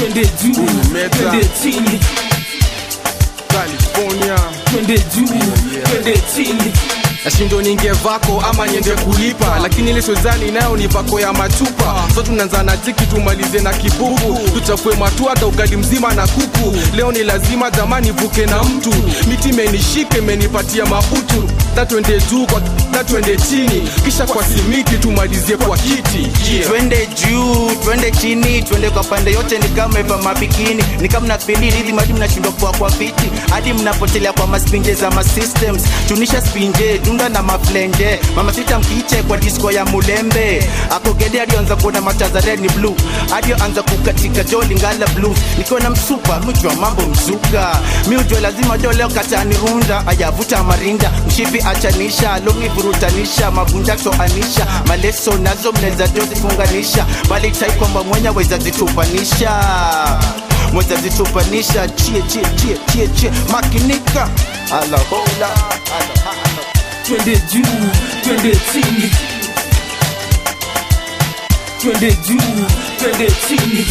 twende juu Meta. twende chini California twende juu twende chini nashindo ninge vako ama niende kulipa lakini ile sozani nayo ni vako ya machupa so tunaanza na tiki tumalize na kibubu tuchafue matu hata ugali mzima na kuku leo ni lazima jamani vuke na mtu miti imenishike imenipatia mautu tatwende juu kwa tatwende chini kisha kwa simiti tumalizie kwa kiti yeah. twende juu twende chini twende kwa pande yote ni kama eva mabikini ni kama mnapindi ridhi hadi mnashindwa kuwa kwa viti hadi mnapotelea kwa maspinje za masystems tunisha spinje dunda na maflenje mama sita mkiche kwa disco ya mulembe akogede alioanza kuona mataza red ni blue alioanza kukatika jo lingala blues nikiwa na msupa mjua mambo mzuka mi ujua lazima jo leo katani runda ayavuta marinda mshipi achanisha longi vurutanisha mavunja toanisha maleso nazo mnaweza jo zifunganisha bali tai kwamba mwenya weza zitupanisha mweza zitupanisha chie chie chie chie chie makinika alahola alahala twende juu twende chini twende juu twende chini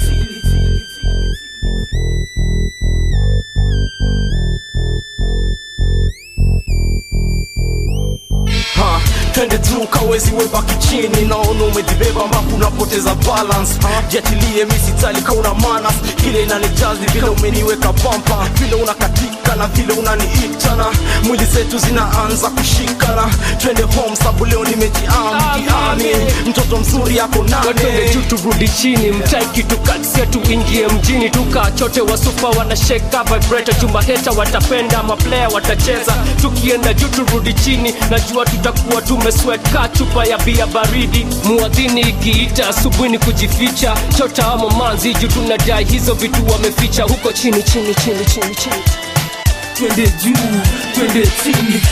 Ha, twende juu kawezi webaki chini naona umejibeba ambapo unapoteza balance jiachilie misitali kauna manas kile inanijazi vile umeniweka pampa vile unakatika na vile unaniitana mwili zetu zinaanza kushikana twende home sabu leo nimejiamkiami mtoto mzuri yako twende nane juu turudi chini mtai kitu katsia tuingie mjini tukachote wasupa wanasheka vibrator chumba heta watapenda maplaya watacheza tukienda juu turudi chini najua tutakuwa tumesweka chupa ya bia baridi muadhini ikiita asubuhi ni kujificha chota ama manzi juu tunadai hizo vitu wameficha huko chini chini chini chini chini twende juu twende chini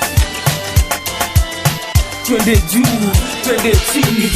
twende juu twende chini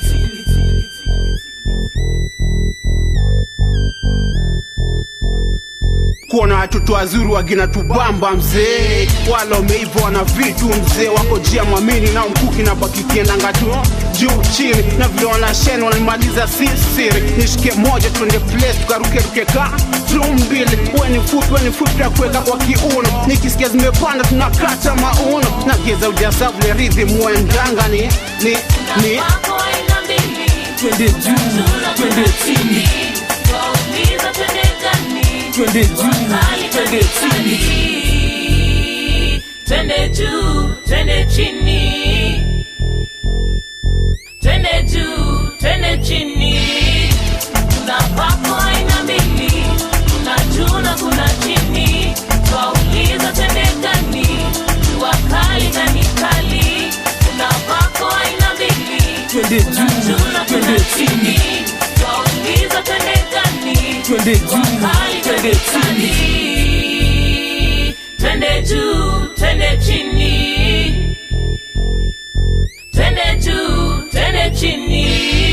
kuona watoto wazuri wagina tubamba mzee wala umeiva na vitu mzee wako jia mwamini na mkuki na baki kiendanga tu juu chini na vile wanasheni wanamaliza sisiri nishike moja twende place tukarukeruke ka tu mbili weni fupi weni fupi ya kuweka kwa kiuno nikisikia zimepanda tunakata mauno nageza ujasa vile ridhi muendanga ni ni ni twende juu twende chini twende juu twende chini Twende juu, twende chini. Twende juu, twende chini. Kuna papo aina mbili, kuna juu na kuna chini. Twauliza twende gani? Jua kali gani kali? Kuna papo aina mbili, twende kuna juu juu na kuna twende chini. chini Twauliza twende gani? twende juu Kali twende gani chini kali? Twende juu, twende chini. Twende juu, twende chini.